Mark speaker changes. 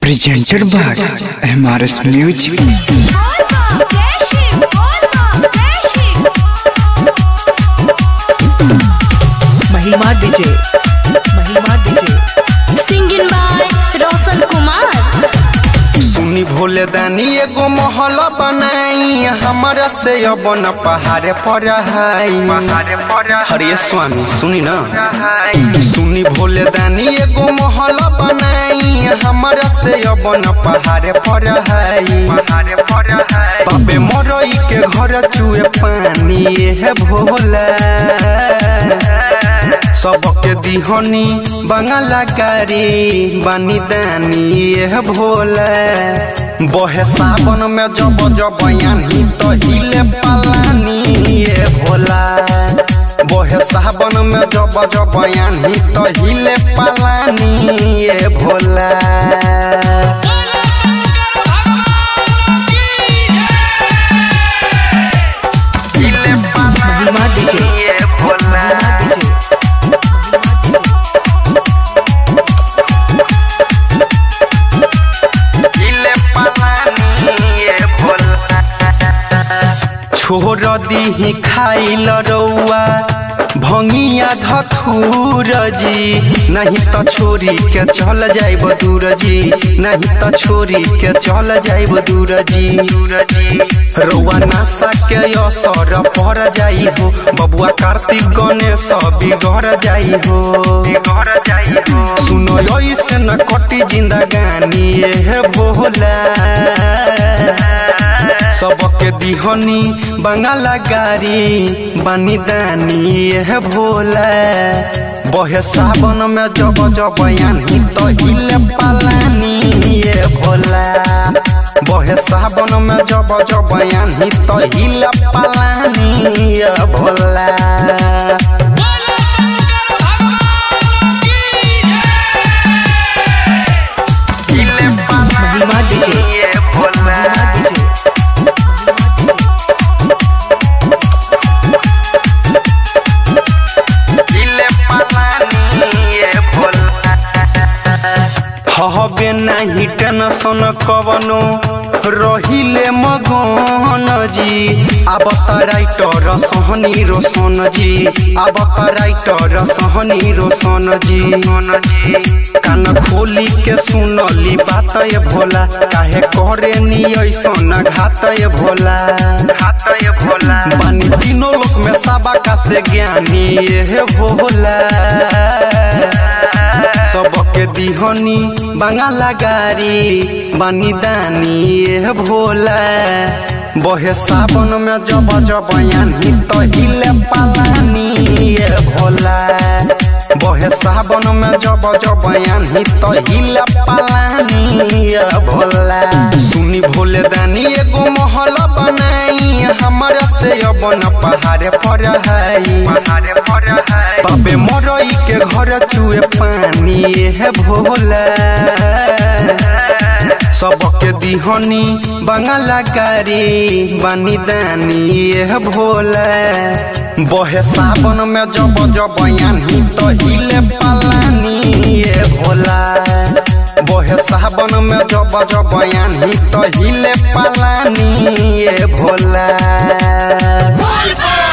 Speaker 1: presented by MRS Music.
Speaker 2: Mahima DJ Mahima DJ
Speaker 3: singing by Roshan Kumar
Speaker 4: सुनी भोले दानी एगो महल बनाई हमारा से अब न पहाड़े पर हरे स्वामी सुनी ना सुनी भोले दानी एगो महल बनाई हमारा से अब न पहाड़े पर बाबे मरई के घर चुए पानी है भोला सबके दिहनी बंगाला गारी बानी दानी ये भोले बहे सावन में जब जब यानी तो हिले पलानी ये भोला बहे सावन में जब जब यानी तो हिले पलानी ये भोला हिले
Speaker 2: महिमा डीजे
Speaker 4: पलानी ये भोला
Speaker 2: डीजे
Speaker 4: हिले पलानी ये भोला छोड़ दीही खाइल रौआ भंगिया धथुर जी नहीं तो छोरी के चल जाइब दूर जी नहीं तो छोरी के चल जाइब दूर जी रौआ नासा के असर पर जाई हो बबुआ कार्तिक गणेश बिगड़ जाई हो बिगड़ जाई हो सुनो ऐसे न कटी जिंदगानी ये भोला सबके दिहनी बंगाला गारी बानी दानी ये भोला बहे सावन में जब जब यानी तो हिले पालानी ये भोला बहे सावन में जब जब यानी तो हिले पालानी ये भोला हिले
Speaker 2: महिमा डीजे
Speaker 4: ये भोला
Speaker 2: महिमा डीजे
Speaker 4: हिले पलानी ये भोला हबे नाही टेंशन कवनो रहिले मगन जी अब त राइटर सहनी रोशन जी अब त राइटर सहनी रोशन जी कान खोली के सुनली बात ये भोला काहे करे नी ऐसन घात ये भोला घात ये भोला बानी तीनों लोक में साबा का से ज्ञानी ये भोला सबके दिहनी बंगाला गारी बानी दानी ये भोला बहे सावन में जब जब यानी तो हिले पालानी ये भोला बहे सावन में जब जब यानी तो हिले पालानी ये भोला सुनी भोले दानी एगो महल बनाई हमारा से अब न पहाड़े पर है पहाड़े पर है बाबे मरई के घर चुए पानी है भोला सबके दिहनी बंगाला गारी बानी दानी ये भोला बहे सावन में जब जब यानी तो हिले पालानी ये भोला बहे सावन में जब जब यानी तो हिले पालानी ये भोला